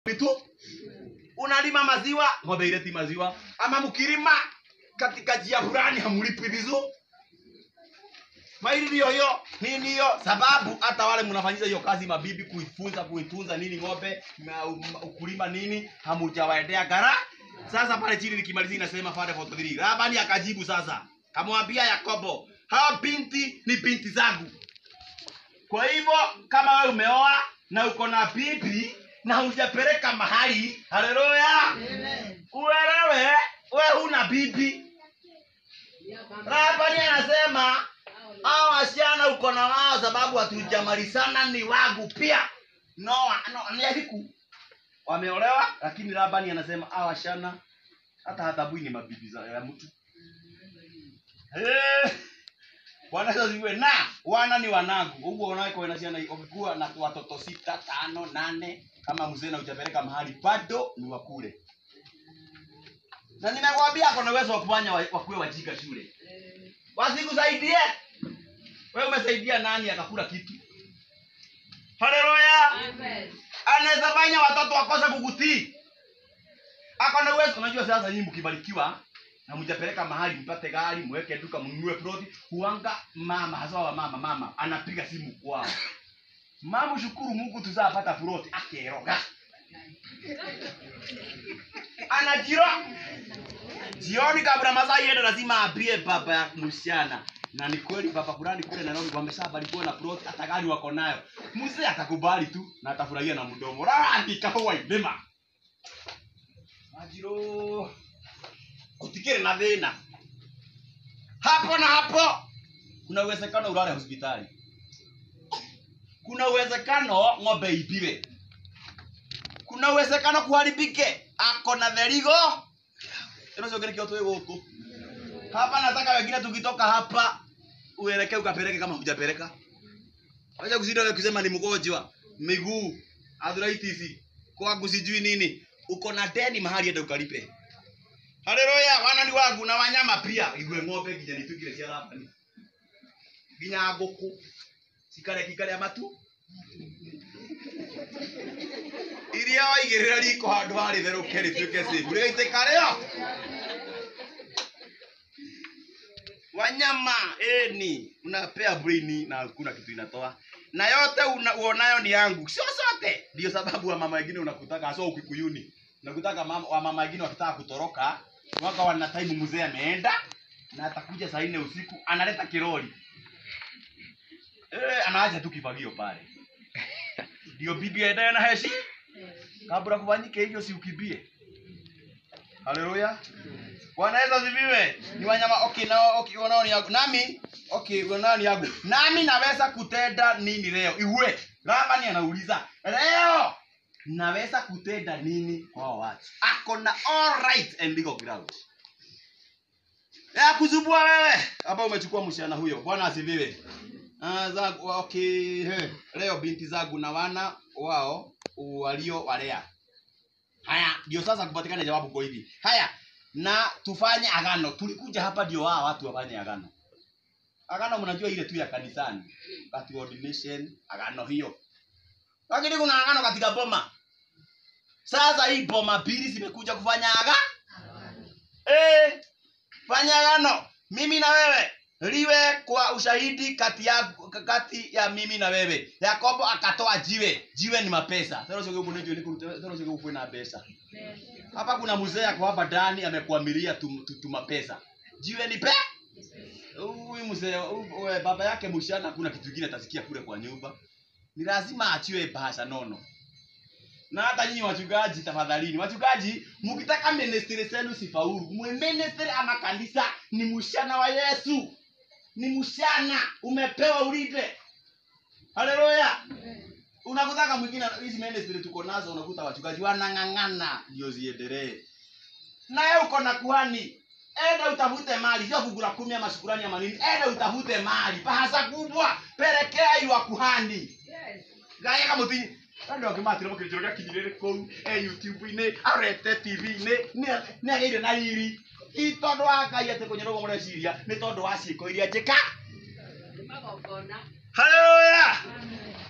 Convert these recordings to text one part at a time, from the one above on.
tu unalima maziwa ng'ombe ileti maziwa ama mkilima katika njia fulani hamlipi vizuri maili ndiyo hiyo nini hiyo sababu hata wale mnafanyisha hiyo kazi mabibi kuifunza kuitunza nini ng'ombe na um, ukulima nini hamujawaendea gara sasa pale chini nikimalizia inasema pale 43 Labani akajibu sasa kamwambia Yakobo hawa binti ni binti zangu kwa hivyo kama wewe umeoa na uko na bibi na hujapeleka mahali haleluya uelewe we huna bibi Labani anasema hao wasichana uko na wao sababu hatujamalizana ni wangu pia no, no ni aliku wameolewa lakini Labani anasema hao wasichana hata hatabui ni mabibi za ya mtu Eh, Bwana Yesu asifiwe. Na wana ni wanangu. Huko unaweka wana ciana ukikuwa na watoto sita, tano, nane kama mzee na hujapeleka mahali bado ni wakule. Na nimekwambia kuna uwezo wa kufanya wa- wakuwe wajika shule. Wasikusaidie. Wewe umesaidia nani akakula kitu? Haleluya. Anaweza fanya watoto wakose kukutii. Ako na uwezo. Unajua sasa nyinyi mkibarikiwa na mjapeleka mahali mpate gari mweke duka mnunue ploti huanga mama hasa wa mama mama anapiga simu kwao mama shukuru Mungu tuzapata ploti akeroga anajiro jioni kabla masaa iende lazima aambie baba ya msichana na ni kweli baba fulani kule Nairobi wameshabarikiwa na ploti hata gari wako nayo mzee atakubali tu na atafurahia na mdomo randi kahua idema majiro kutikire na thina hapo na hapo kuna uwezekano ulale hospitali kuna uwezekano ng'ombe ibiwe kuna uwezekano kuharibike ako na therigo inachogerekea tu huko hapa nataka wengine tukitoka hapa uelekee ukapeleke kama hujapeleka wacha kusinda wewe kusema ni mgonjwa miguu arthritis kwangu sijui nini uko na deni mahali ende ukalipe haleluya wana ni wangu na wanyama pia igwe ng'ombe nginya nitukire cia rabani nginya ngũkũ cikare kikare matu iria waigĩrĩra riko handũ harĩ therũke rĩtuĩke safe rĩgaitĩka rĩo wanyama eni unapea brain na hakuna kitu inatoa na yote una, uonayo ni yangu sio sote ndio sababu wa mama wengine unakutaka hasa ukikuyuni unakutaka mama, wa mama wengine wakitaka kutoroka waka wana time mzee ameenda na atakuja saa nne usiku analeta kiroli eh, anaacha tu kifagio pale ndio bibi aendaye na heshi kabla kufanyike hivyo si ukimbie haleluya bwana yesu asifiwe ni wanyama okay nao okay wanao ni yangu nami okay wanao ni yangu nami naweza kutenda nini leo iwe labani anauliza leo naweza kutenda nini kwa hao watu ako na all right and legal ground ya kuzubua wewe hapa umechukua msichana huyo bwana asifiwe Ah, zangu okay he. leo binti zangu na wana wao walio walea haya ndio sasa kupatikana jawabu kwa hivi haya na tufanye agano tulikuja hapa ndio wao watu wafanye agano agano mnajua ile tu ya kanisani kati ordination agano hiyo lakini kuna agano katika boma sasa hii boma mbili zimekuja kufanya aga eh fanya agano mimi na wewe liwe kwa ushahidi kati ya kati ya mimi na wewe yakobo akatoa jiwe jiwe ni mapesa sasa na pesa hapa kuna mzee ako hapa ndani amekuamilia tu, tu, tu mapesa jiwe ni pe huyu mzee huyu- we, baba yake mshana kuna kitu kingine atasikia kule kwa nyumba ni lazima achiwe bahasha nono na hata nyinyi wachungaji tafadhalini wachungaji mkitaka ministry zenu sifaulu mwe ministry ama kanisa ni mshana wa yesu ni mshana umepewa ulinde haleluya unakutaka mwingine hizi ministry tuko nazo unakuta wachungaji wanang'ang'ana ndio ziendelee naye uko na kuhani enda utafute mali sio fungu la kumi ama shukurani ama nini enda utafute mali bahasa kubwa pelekea iwa kuhani gaya kama uti kandi wakimatire mukirikiro gĩa kinyirĩrĩ kũu e youtube-inĩ arete tv-inĩ nĩ agĩire na riri i tondũ wa ngai atĩ kũnyarũgwo mũreciria nĩ tondũ wa ciĩko iria njĩka haleluya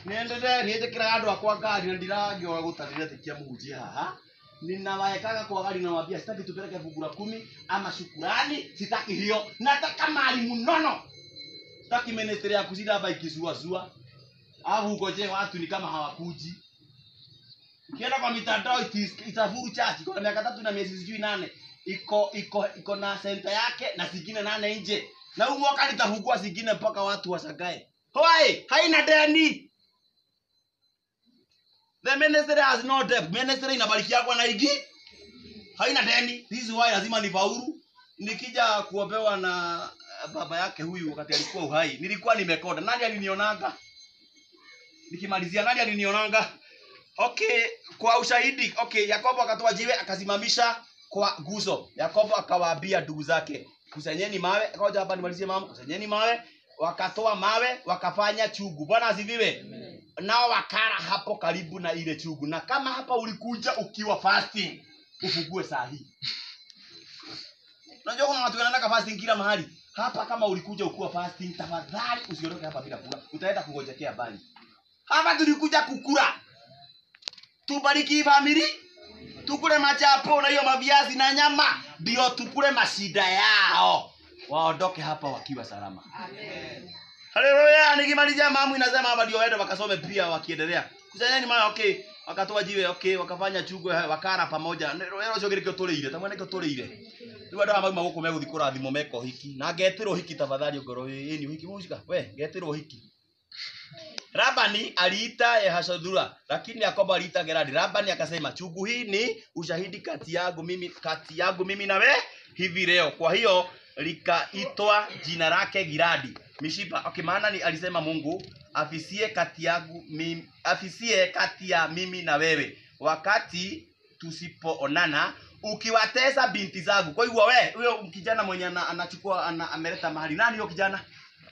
niendete niĩtĩkĩraga andũ akwa ngari na ndiragĩoga gũtarĩre tĩkia mũhunjia haha ninawawekaga kwa gari nawambia sitaki tupeleke fungu la kumi ama shukurani sitaki hiyo nataka mali mnono sitaki ministry ya kushinda hapa ikisuasua alafu ukoje watu ni kama hawakuji ukienda kwa mitandao itis- itafuru chachi kwa miaka tatu na miezi sijui nane iko iko iko na senta yake na zingine nane nje na huu mwaka litafungua zingine mpaka watu wasagae hoi haina deni the ministry has no debt ministry inabarikiagwa na igi haina deni this is why lazima nifaulu nikija kuombewa na eh, baba yake huyu wakati alikuwa uhai nilikuwa nimekonda nani alinionanga nikimalizia nani alinionanga okay kwa ushahidi okay yakobo akatoa jiwe akasimamisha kwa guzo yakobo akawaambia ndugu zake kusanyeni mawe ngoja hapa nimalizie mama kusanyeni mawe wakatoa mawe wakafanya chugu bwana asifiwe nao wakara hapo karibu na ile chugu na kama hapa ulikuja ukiwa fasting ufugue saa hii unajua kuna watu wanaenda fasting kila mahali hapa kama ulikuja ukiwa fasting tafadhali usiondoke hapa bila kula utaenda kungojekea bali hapa tulikuja kukula tubariki famili tukule machapo na hiyo maviazi na nyama ndio tukule mashida yao waondoke hapa wakiwa salama haleluya nikimalizia mamu inasema hapa ndio waende wakasome pia wakiendelea kusanyeni maana okay wakatoa jiwe okay wakafanya chugwe wakara pamoja rero cio gä tå rä ire tamwe nä kä tå rä ire rä u andå aya mauma gå kå megå thiä kå rathimo meka å hiki na ngetä rwo hiki tafadhali ngoro ä ni å hiki må we ngetä rwo hiki Labani aliita Yehashadura, lakini Yakobo aliita Gerari. Labani akasema, chungu hii ni ushahidi kati yangu mimi kati yangu mimi na we hivi leo. Kwa hiyo likaitwa jina lake Giradi. Mishipa. Okay, maana ni alisema Mungu afisie kati yangu mimi, afisie kati ya mimi na wewe wakati tusipoonana ukiwatesa binti zangu. Kwa hivyo we huyo kijana mwenye ana- anachukua ana, ameleta mahali nani huyo kijana?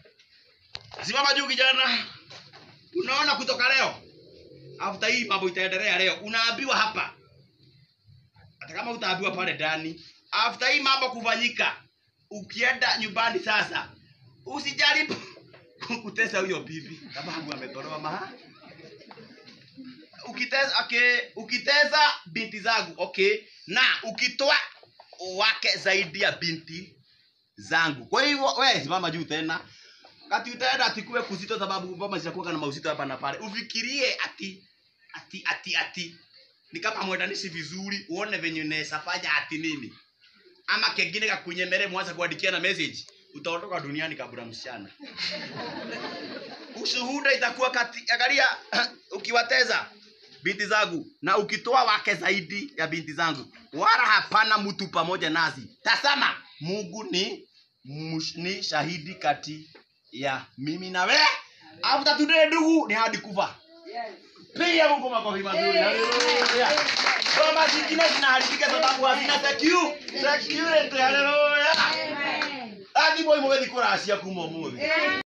Simama juu kijana unaona kutoka leo after hii mambo itaendelea leo unaambiwa hapa hata kama utaambiwa pale ndani after hii mambo kufanyika ukienda nyumbani sasa usijaribu kutesa huyo bibi sababu ametolewa maha ukitesa okay, ukitesa binti zangu okay na ukitoa wake zaidi ya binti zangu kwa hivyo we simama juu tena kati utaenda ati kuwe kuzito sababu mama zinakuwa na mauzito hapa na pale ufikirie ati ati ati ati ni kama mwendanishi vizuri uone venye unaweza fanya ati nini ama kengine kakunyemere mwanza kuandikia na message utaondoka duniani kabla msichana ushuhuda itakuwa kati angalia ukiwateza binti zangu na ukitoa wake zaidi ya binti zangu wala hapana mtu pamoja nasi tasama mungu ni mush, ni shahidi kati ya mimi na we after today ndugu ni hadi kufa piga mungu makofi mazuri haleluya ngoma zingine zinaharibika sababu hazina secu- security haleluya hadi boy mugethi kuracia kuma umuthi